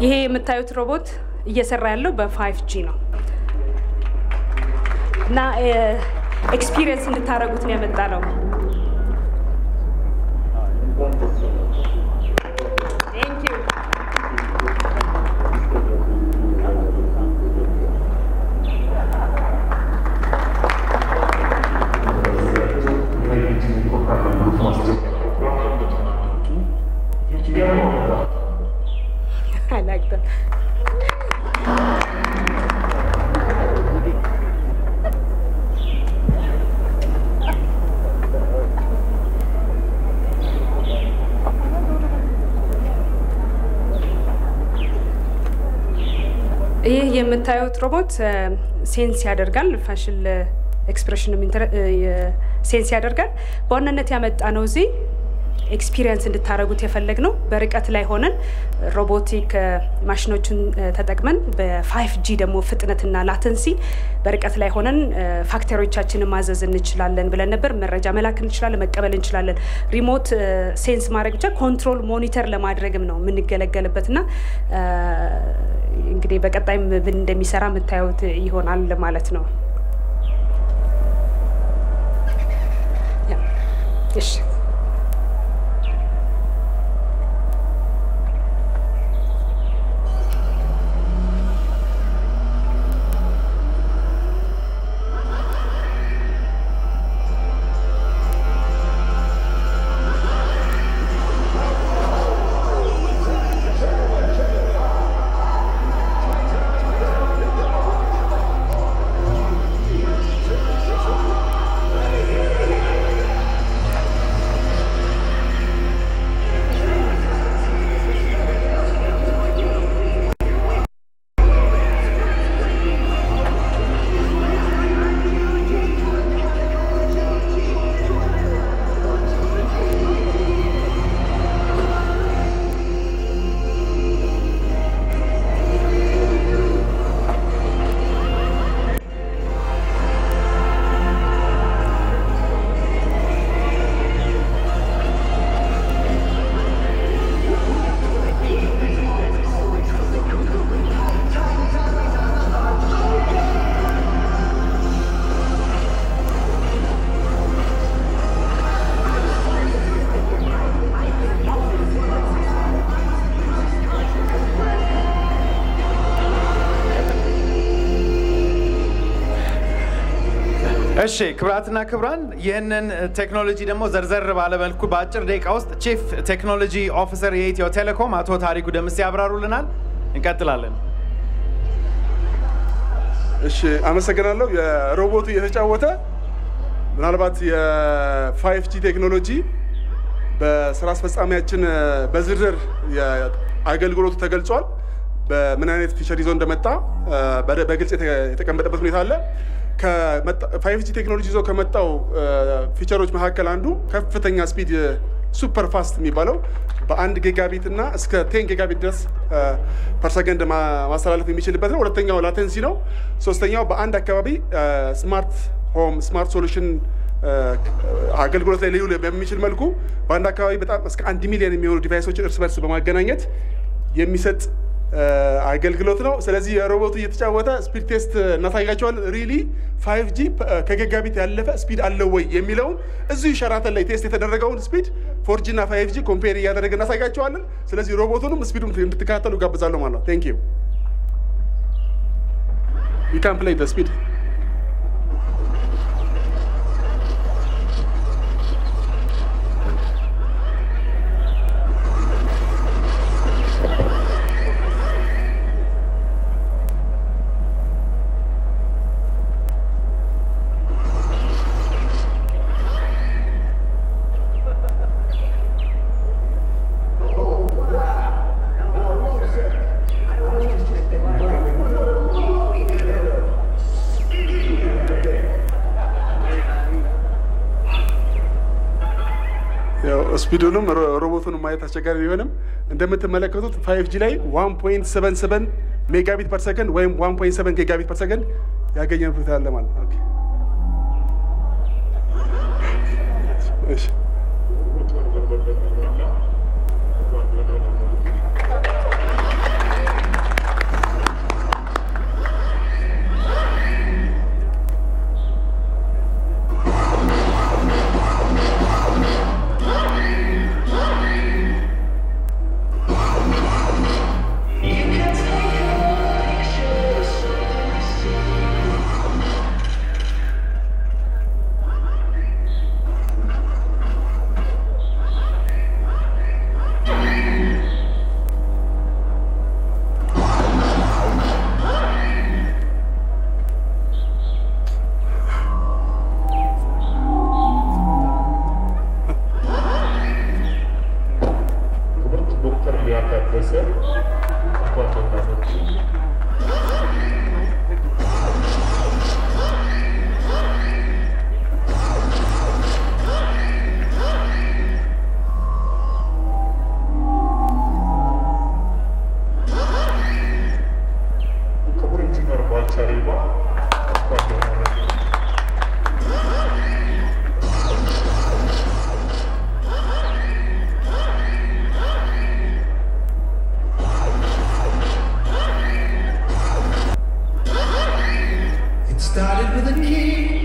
ይሄ የምታዩት ሮቦት እየሰራ ያለው በፋይቭ ጂ ነው እና ኤክስፒሪየንስ እንድታደርጉት ነው የመጣ ነው። Thank you. I like that. ይህ የምታዩት ሮቦት ሴንስ ያደርጋል። ፋሽል ኤክስፕሬሽን ሴንስ ያደርጋል። በዋናነት ያመጣ ነው እዚህ ኤክስፒሪየንስ እንድታደረጉት የፈለግ ነው። በርቀት ላይ ሆነን ሮቦቲክ ማሽኖችን ተጠቅመን በፋይቭ ጂ ደግሞ ፍጥነትና ላተንሲ በርቀት ላይ ሆነን ፋክተሪዎቻችንን ማዘዝ እንችላለን ብለን ነበር። መረጃ መላክ እንችላለን፣ መቀበል እንችላለን። ሪሞት ሴንስ ማድረግ ብቻ ኮንትሮል ሞኒተር ለማድረግም ነው የምንገለገልበት እና እንግዲህ በቀጣይ ምን እንደሚሰራ የምታዩት ይሆናል ማለት ነው። እሺ እሺ ክብራትና ክብራን ይህንን ቴክኖሎጂ ደግሞ ዘርዘር ባለመልኩ በአጭር ደቂቃ ውስጥ ቺፍ ቴክኖሎጂ ኦፊሰር የኢትዮ ቴሌኮም አቶ ታሪኩ ደምስ ያብራሩልናል። እንቀጥላለን። እሺ አመሰግናለሁ። የሮቦቱ እየተጫወተ ምናልባት የፋይቭ ጂ ቴክኖሎጂ በስራ አስፈጻሚያችን በዝርዝር አገልግሎቱ ተገልጿል። በምን አይነት ፊቸር ይዞ እንደመጣ በግልጽ የተቀመጠበት ሁኔታ አለ። ፋይቭ ጂ ቴክኖሎጂ ይዞ ከመጣው ፊቸሮች መካከል አንዱ ከፍተኛ ስፒድ ሱፐር ፋስት የሚባለው በአንድ ጊጋቢት እና እስከ ቴን ጊጋቢት ድረስ ፐርሰከንድ ማስተላለፍ የሚችልበት ነው። ሁለተኛው ላተንሲ ነው። ሶስተኛው በአንድ አካባቢ ስማርት ሆም ስማርት ሶሉሽን አገልግሎት ላይ ሊውል በሚችል መልኩ በአንድ አካባቢ በጣም እስከ አንድ ሚሊዮን የሚሆኑ ዲቫይሶችን እርስ በርስ በማገናኘት የሚሰጥ አገልግሎት ነው። ስለዚህ የሮቦቱ እየተጫወተ ስፒድ ቴስት እናሳያቸዋል። ሪሊ ፋይቭ ጂ ከጊጋቢት ያለፈ ስፒድ አለው ወይ የሚለውን እዚሁ ሸራተን ላይ ቴስት የተደረገውን ስፒድ ፎር ጂ እና ፋይቭ ጂ ኮምፔር እያደረገ እናሳያቸዋለን። ስለዚህ ሮቦቱንም ስፒዱን እንድትከታተሉ ጋብዛለሁ ማለት ነው። ቴንክ ዩ ዩ ካን ፕሌይ ደ ስፒድ ስፒዱንም ሮቦቱን ማየት አስቸጋሪ ቢሆንም እንደምትመለከቱት ፋይቭ ጂ ላይ 1.77 ሜጋቢት ፐር ሰከንድ ወይም 1.7 ጊጋቢት ፐር ሰከንድ ያገኘንበት ያለ ማለት ነው። ኦኬ እሺ started with a key.